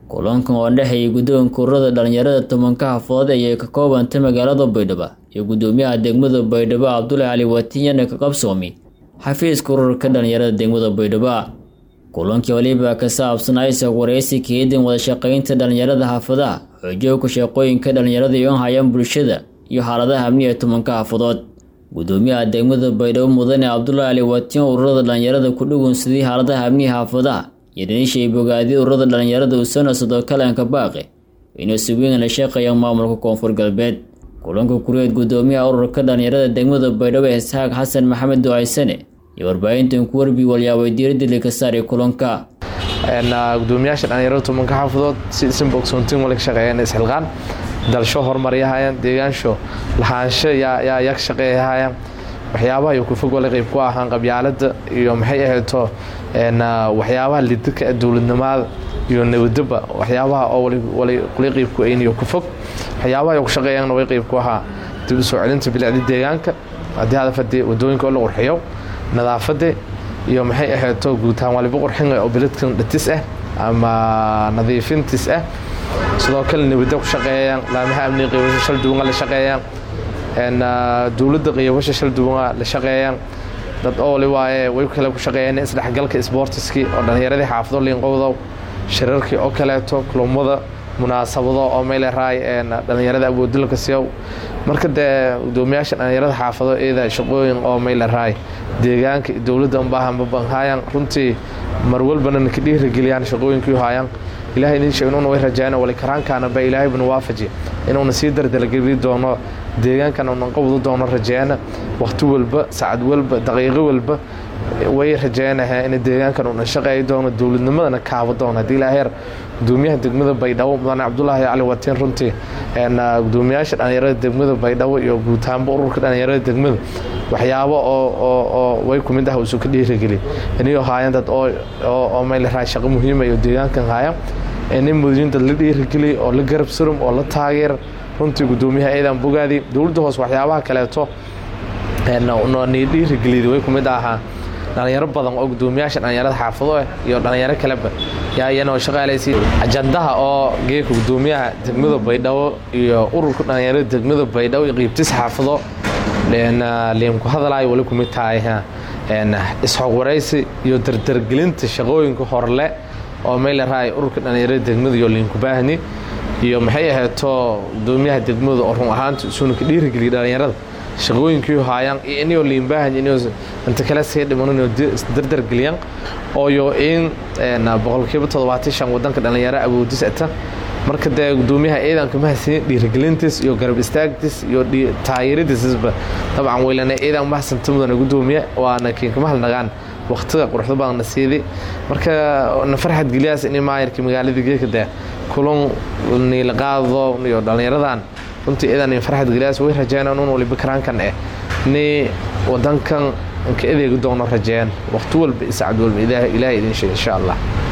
kulankan oo dhexeeyay guddoonka ururada dhalinyarada tobanka xafadood ayay ka koobantay magaalada baydhabo iyo guddoomiyaha degmada baydhabo cabdulaahi cali watiyane ka qabsoomi xafiiska ururka dhalinyarada degmada baydhabo kulankii waliba ka saabsanaa isag waraysi kaedin wadashaqeynta dhalinyarada xaafadaha xoojooga shaqooyinka dhalinyarada iyo hayaan bulshada iyo xaaladaha amniga tobanka xafadood guddoomiyaha degmada baydhabo mudane cabdulaahi cali watiyan ururada dhalinyarada ku dhugunsadii xaaladaha amniga xaafadaha iyo dhanishay bogaadii ururada dhalinyarada usana sidoo kalanka baaqe inuu si weyn la shaqeeyaan maamulka koonfur galbeed kulanka kuriyeed guddoomiyaha ururka dhalinyarada degmada baydhabo isxaaq xasan maxamed ducaysane iyo warbaahintan ku warbi walyaabay diiradda lika saaray kulanka gudoomiyaasha dhalinyarada tobanka xaafadood si isan bogsoontiin wala ka shaqeeyaan isxilqaan dalsho horumaryahayaan deegaansho lahaansho yaa yaa ka shaqeeyahayaan waxyaabaha iyo kufog wala qeyb ku ahaan qabyaalada iyo maxay ahayto waxyaabaha lidaka dowladnimada iyo nabadaba waxyaabaha oo wala qeyb ku ayn iyo kufog waxyaabaha ay ku shaqeeyaanna way qeyb ku ahaa dib u soo celinta bilicda deegaanka haddii hadafadii wadooyinka oo la qurxiyo nadaafada iyo maxay ahayto guutaan waliba qurxin oo biladkan dhatis ah ama nadiifintis ah sidoo kale nabada ku shaqeeyaan laamaha amniga qeybasha shal duwan la shaqeeyaan dowladda qeybasha shal duwan la shaqeeyaan dad ooli waaye way kale ku shaqeeyaan isdhexgalka isboortiskii oo dhallinyaradii xaafado liinqowdow shirarkii oo kaleeto kulumada munaasabado oo meyleraay dhallinyarada awoodilka siyow marka dee gudoomiyaasha dhallinyarada xaafado iyada shaqooyin oo meyleraay deegaanka dowladda unbaahanbabanhaayaan runtii mar walbana naka dhiirageliyaan shaqooyinkii haayaan ilahay idin sheeg inuuna way rajayna wali karaankaana ba ilaahay buna waafaji inuuna sii dardalgeli doono deegaankana unan qabdu doono rajeyana wakhti walba sacad walba daqiiqo walba way rajeynaha in deegaankan una shaqeey doono dowladnimadana kaabo doono haddii ilaaheer gudoomiyaha degmada baydhabo mudane cabdulaahi cali watiin runtii gudoomiyaasha dhalinyarada degmada baydhabo iyo guutaanba ururka dhalinyarada degmada waxyaabo oo way kumid ah usu ka dhiirageli iniyo haayan dad oo meylaraay shaqo muhiima iyo deegaankan haaya nin mudyin dad la dhiirageli oo la garab surum oo la taageer runtii gudoomiyaha eedan bogaadi dowladda hoos waxyaabaha kaleeto ni dhiirageliyda way kumid ahaa dhalinyaro badan oo gudoomiyaasha dhalinyarada xaafado ah iyo dhalinyaro kaleba yaa iyana shaqaalaysi ajandaha oo geeka gudoomiyaha degmada baydhabo iyo ururka dhalinyarada degmada baydhabo iyo qiybtis xaafado liimku hadalaayo wali kumid tahay isxog waraysi iyo dardargelinta shaqooyinka horle oo meylaraay ururka dhalinyarada degmada iyo liinku baahni iyo maxay ahayto gudoomiyaha degmada oo run ahaanta isuuna ka dhiirigeliya dhalinyarada shaqooyinkii haayaan iyo inio liimbaahan inio inta kale sii dhiman inio dardargeliyaan ooyo in boqolkiiba toddobaatan shan wadanka dhalinyaro awoodis ata marka dee gudoomiyaha ciidanka mahadsiin dhiirigelintiis iyo garab istaagtiis iyo taageeradiisba dabcan weylana ciidan mahadsanto mudana gudoomiye waana kiinkama halnagaan waqtiga quruxda badanna siiday marka na farxad geliyaas in maayarkii magaalada geeka dee kulan niilaqaado iyo dhalinyaradan runtii ciidan farxad geliyaas way rajeeyaan un waliba karaankan eh ni wadankan ka adeegi doono rajeeyaan waqti walba iyo sacad walba ilaahay idin sheeg insha allah